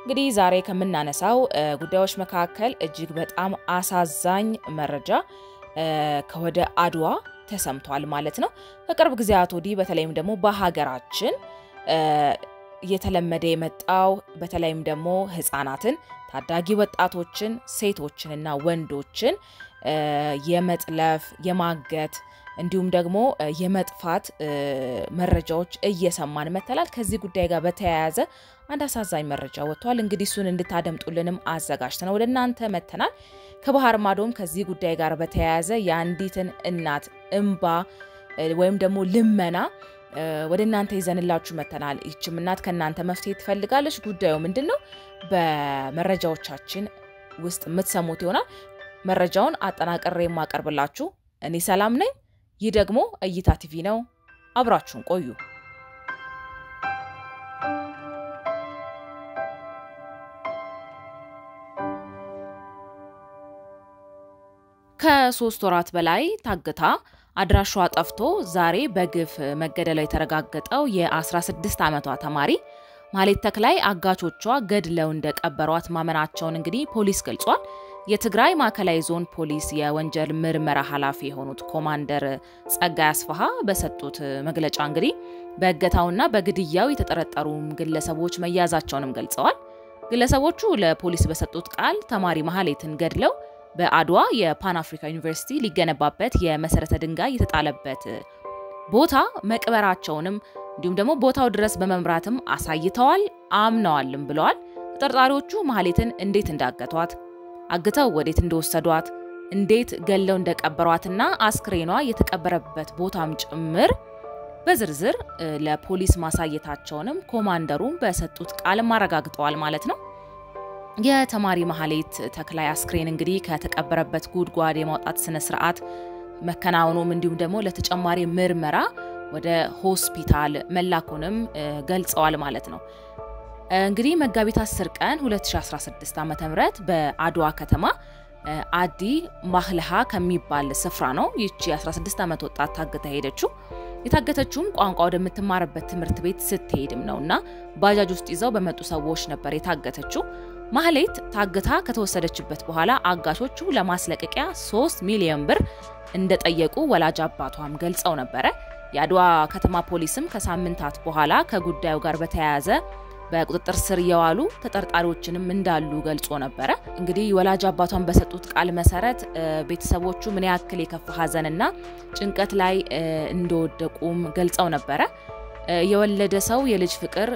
እንግዲህ ዛሬ ከምናነሳው ጉዳዮች መካከል እጅግ በጣም አሳዛኝ መረጃ ከወደ አድዋ ተሰምቷል ማለት ነው። ከቅርብ ጊዜያት ወዲህ በተለይም ደግሞ በሀገራችን እየተለመደ የመጣው በተለይም ደግሞ ህፃናትን፣ ታዳጊ ወጣቶችን፣ ሴቶችንና ወንዶችን የመጥለፍ የማገት እንዲሁም ደግሞ የመጥፋት መረጃዎች እየሰማን መተላል። ከዚህ ጉዳይ ጋር በተያያዘ አንድ አሳዛኝ መረጃ ወጥቷል። እንግዲህ እሱን እንድታደምጡልንም አዘጋጅተን ወደ እናንተ መተናል። ከባህር ማዶም ከዚህ ጉዳይ ጋር በተያያዘ የአንዲትን እናት እምባ ወይም ደግሞ ልመና ወደ እናንተ ይዘንላችሁ መተናል። ይችም እናት ከእናንተ መፍትሄ ትፈልጋለች። ጉዳዩ ምንድን ነው? በመረጃዎቻችን ውስጥ የምትሰሙት ይሆናል። መረጃውን አጠናቅሬ የማቀርብላችሁ እኔ ሰላም ነኝ። ይህ ደግሞ እይታ ቲቪ ነው። አብራችሁን ቆዩ። ከሶስት ወራት በላይ ታግታ አድራሿ ጠፍቶ ዛሬ በግፍ መገደሏ የተረጋገጠው የ16 ዓመቷ ተማሪ ማህሌት ተክላይ አጋቾቿ ገድለው እንደቀበሯት ማመናቸውን እንግዲህ ፖሊስ ገልጿል። የትግራይ ማዕከላዊ ዞን ፖሊስ የወንጀል ምርመራ ኃላፊ የሆኑት ኮማንደር ጸጋይ አስፋሃ በሰጡት መግለጫ እንግዲህ በእገታውና በግድያው የተጠረጠሩ ግለሰቦች መያዛቸውንም ገልጸዋል። ግለሰቦቹ ለፖሊስ በሰጡት ቃል ተማሪ ማህሌትን ገድለው በአድዋ የፓን አፍሪካ ዩኒቨርሲቲ ሊገነባበት የመሰረተ ድንጋይ የተጣለበት ቦታ መቅበራቸውንም እንዲሁም ደግሞ ቦታው ድረስ በመምራትም አሳይተዋል፣ አምነዋልም ብለዋል። ተጠርጣሪዎቹ ማህሌትን እንዴት እንዳገቷት፣ አግተው ወዴት እንደወሰዷት፣ እንዴት ገለው እንደቀበሯትና አስክሬኗ የተቀበረበት ቦታም ጭምር በዝርዝር ለፖሊስ ማሳየታቸውንም ኮማንደሩም በሰጡት ቃልም አረጋግጠዋል ማለት ነው። የተማሪ ማህሌት ተክላይ አስክሬን እንግዲህ ከተቀበረበት ጉድጓድ የማውጣት ስነ ስርዓት መከናወኑም እንዲሁም ደግሞ ለተጨማሪ ምርመራ ወደ ሆስፒታል መላኩንም ገልጸዋል ማለት ነው። እንግዲህ መጋቢት 10 ቀን 2016 ዓ.ም በአድዋ ከተማ አዲ ማህልሃ ከሚባል ስፍራ ነው ይቺ 16 ዓመት ወጣት ታግታ ሄደችው። የታገተችውም ቋንቋ ወደምትማርበት ትምህርት ቤት ስትሄድም ነው እና ባጃጅ ውስጥ ይዘው በመጡ ሰዎች ነበር የታገተችው። ማህሌት ታግታ ከተወሰደችበት በኋላ አጋቾቹ ለማስለቀቂያ 3 ሚሊዮን ብር እንደጠየቁ ወላጅ አባቷም ገልጸው ነበረ። የአድዋ ከተማ ፖሊስም ከሳምንታት በኋላ ከጉዳዩ ጋር በተያያዘ በቁጥጥር ስር የዋሉ ተጠርጣሪዎችንም እንዳሉ ገልጾ ነበረ። እንግዲህ ወላጅ አባቷን በሰጡት ቃል መሰረት ቤተሰቦቹ ምን ያክል የከፋ ሐዘንና ጭንቀት ላይ እንደወደቁም ገልጸው ነበረ። የወለደ ሰው የልጅ ፍቅር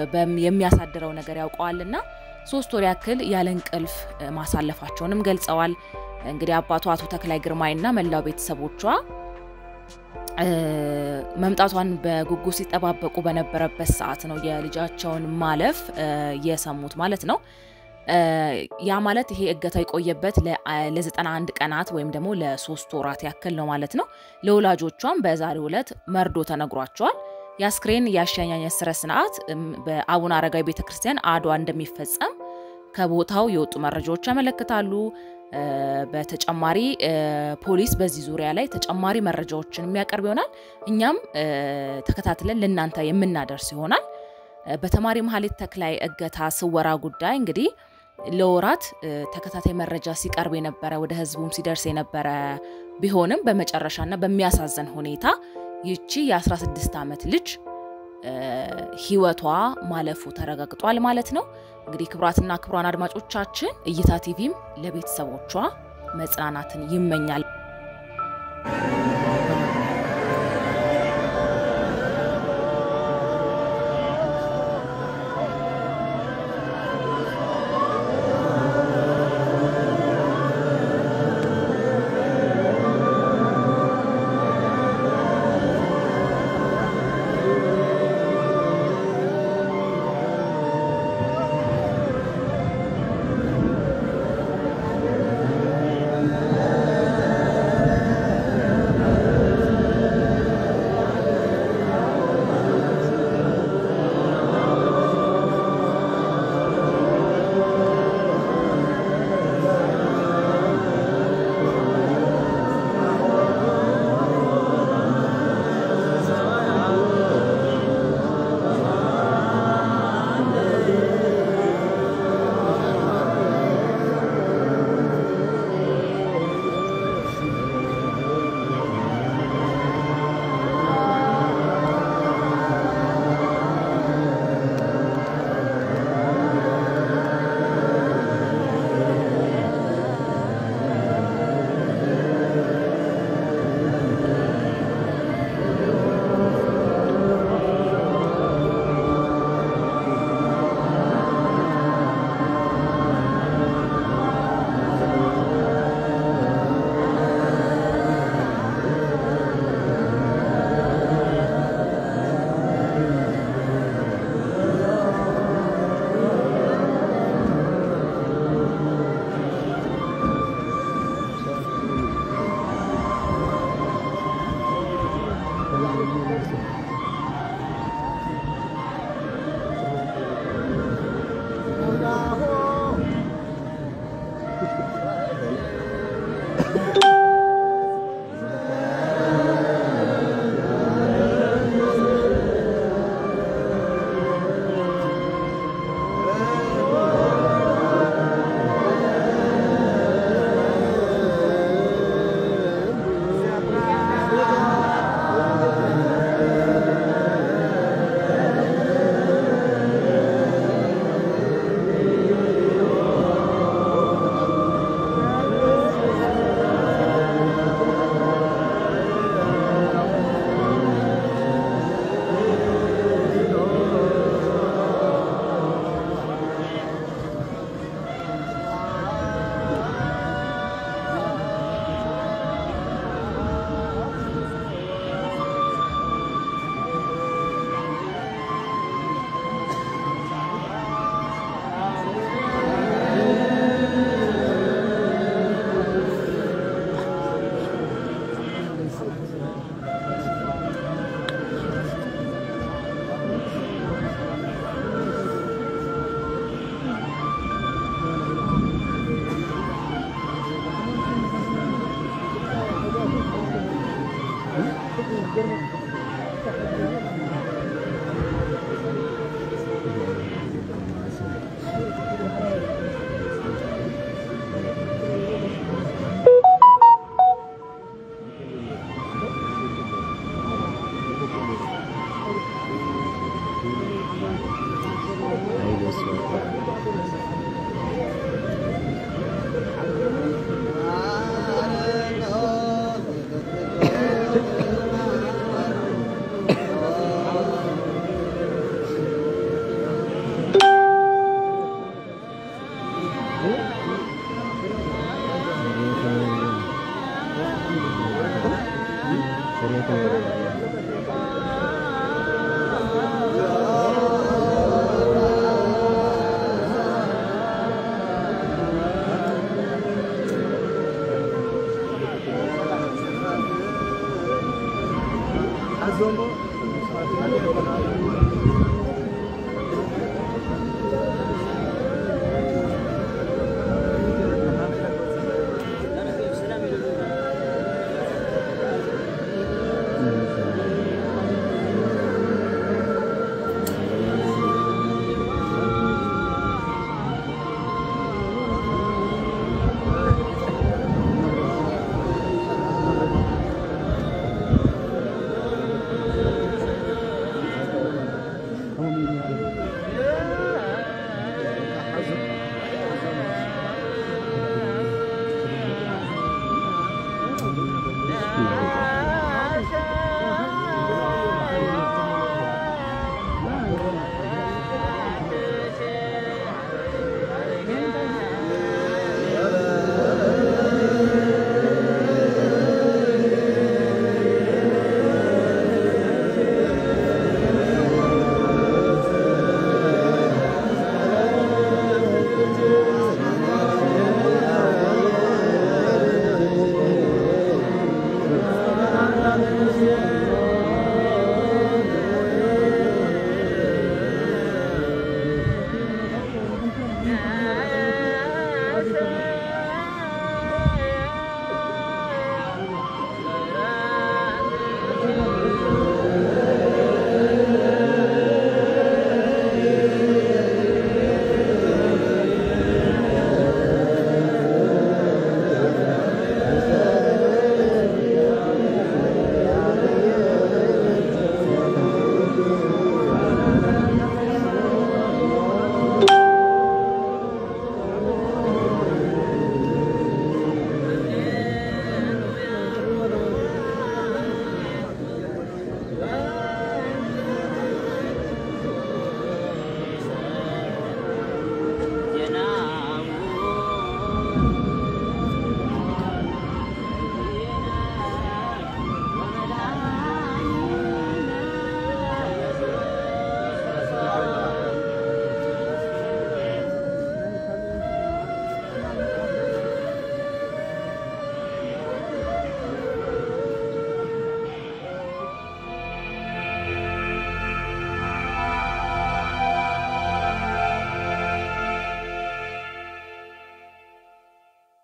የሚያሳድረው ነገር ያውቀዋልና ሶስት ወር ያክል ያለ እንቅልፍ ማሳለፋቸውንም ገልጸዋል። እንግዲህ አባቷ አቶ ተክላይ ግርማይና መላው ቤተሰቦቿ መምጣቷን በጉጉት ሲጠባበቁ በነበረበት ሰዓት ነው የልጃቸውን ማለፍ የሰሙት ማለት ነው። ያ ማለት ይሄ እገታው የቆየበት ለ91 ቀናት ወይም ደግሞ ለሶስት ወራት ያክል ነው ማለት ነው። ለወላጆቿም በዛሬው ዕለት መርዶ ተነግሯቸዋል። የአስክሬን የአሸኛኘት ስነ ስርዓት በአቡነ አረጋዊ ቤተክርስቲያን አድዋ እንደሚፈጸም ከቦታው የወጡ መረጃዎች ያመለክታሉ። በተጨማሪ ፖሊስ በዚህ ዙሪያ ላይ ተጨማሪ መረጃዎችን የሚያቀርብ ይሆናል። እኛም ተከታትለን ለእናንተ የምናደርስ ይሆናል። በተማሪ ማህሌት ተክላይ እገታ ስወራ ጉዳይ እንግዲህ ለወራት ተከታታይ መረጃ ሲቀርብ የነበረ ወደ ህዝቡም ሲደርስ የነበረ ቢሆንም በመጨረሻና በሚያሳዝን ሁኔታ ይቺ የ16 ዓመት ልጅ ህይወቷ ማለፉ ተረጋግጧል ማለት ነው። እንግዲህ ክቡራትና ክቡራን አድማጮቻችን እይታ ቲቪም ለቤተሰቦቿ መጽናናትን ይመኛል። Azongo